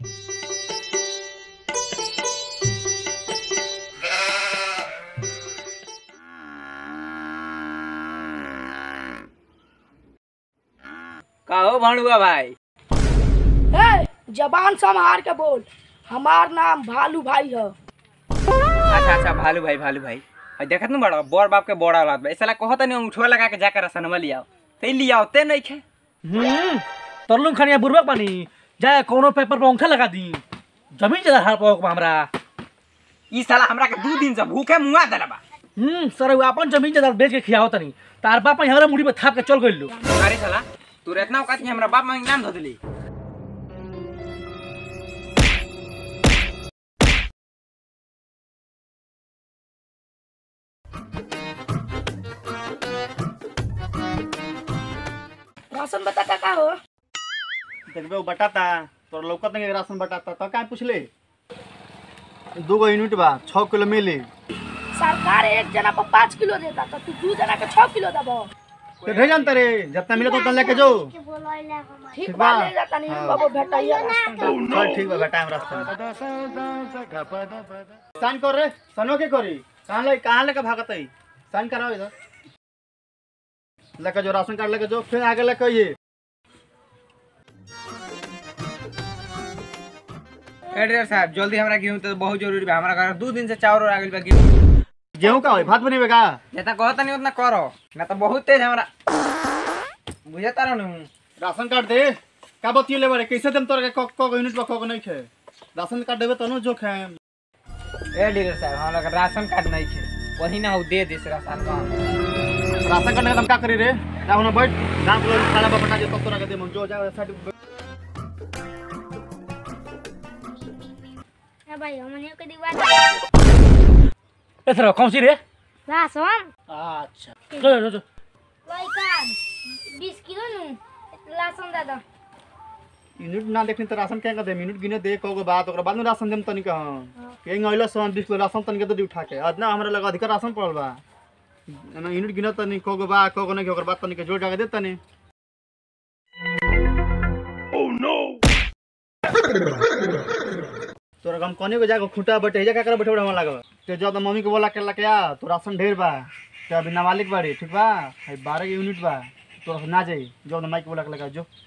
कहो भणुआ भाई ए जबान संभार के बोल हमार नाम भालू भाई है अच्छा अच्छा भालू भाई भालू भाई अरे देखत न बड़ा बड़ बाप के बड़ा औलाद बा ऐसा कहत नहीं अंगूठवा लगा के जाकर रसनवा लियाओ ते लियाओ ते नहीं खे हम्म तरलुम खानिया बुरबक पानी जाए कोनो पेपर पर अंगूठा लगा दी जमीन जगह हार पाओ हमरा ई साला हमरा के दू दिन से भूखे मुआ देला बा हम्म सर वो अपन जमीन जगह बेच के खियाओ तनी तार बाप हमरा मुड़ी पे थाप के चल गइल लो अरे साला तू इतना औकात नहीं हमरा बाप मांग नाम धो दिली राशन बता का का हो देखबे वो बटाता तोर लौकत नहीं राशन बटाता तो काहे पूछले दू गो यूनिट बा छः किलो मिली सरकार एक जना पर पाँच किलो देता तो तू दू जना के छह किलो दबो तो भेजन तरे जितना मिले तो उतना लेके जो ठीक ठीक बा बा। ले जाता नहीं हाँ। बाबू भेटाइए रास्ता में। चल ठीक बा बेटा हम रास्ते में साइन कर रे सनो के करी कहाँ ले कहाँ लेके भागत है साइन कराओ इधर लेके जो राशन कार्ड लेके जो फिर आगे लेके ये एड्रेस साहब जल्दी हमरा गेहूं तो बहुत जरूरी बा हमरा घर दू दिन से चावल आ गइल बा गेहूं गेहूं का होई भात बनेबे का जितना कहत नहीं उतना करो ना तो बहुत तेज हमरा बुझता रहनु राशन कार्ड दे का बतियो ले बारे कैसे देम तोरा के क क यूनिट बा क क नहीं खे राशन कार्ड देबे तनो जो खे ए डीलर साहब हमरा लगे राशन कार्ड नहीं खे वही ना हो दे दे से राशन कार्ड राशन कार्ड का हम का करी रे ना होना बैठ गांव के लोग खाना बटा जे तब तोरा के देम जो जा साइड ए भाई हमने के दीवार ए सर कौन सी रे राशन अच्छा चलो चलो वही कार्ड 20 किलो नु राशन दादा यूनिट ना देखनी तो राशन क्या कर दे यूनिट गिने दे कगो बात ओकरा बाद में राशन देम तनी का के ngइला सम 20 किलो राशन तनी के तो दी उठा के अदना हमरा लगा अधिकार राशन पड़ल बा एना यूनिट गिने तनी कगो बा कगो नहीं ओकरा बाद तनी के जोड़ जाके दे तनी तोरा हम कोने को जाके खूंटा बैठे जा का करे बैठे हमरा लागल ते जब मम्मी के बोला के लके आ तो राशन ढेर बा ते अभी नाबालिग बाड़ी ठीक बा है 12 यूनिट बा तोरा से ना जाई जब माइक बोला के लगा जो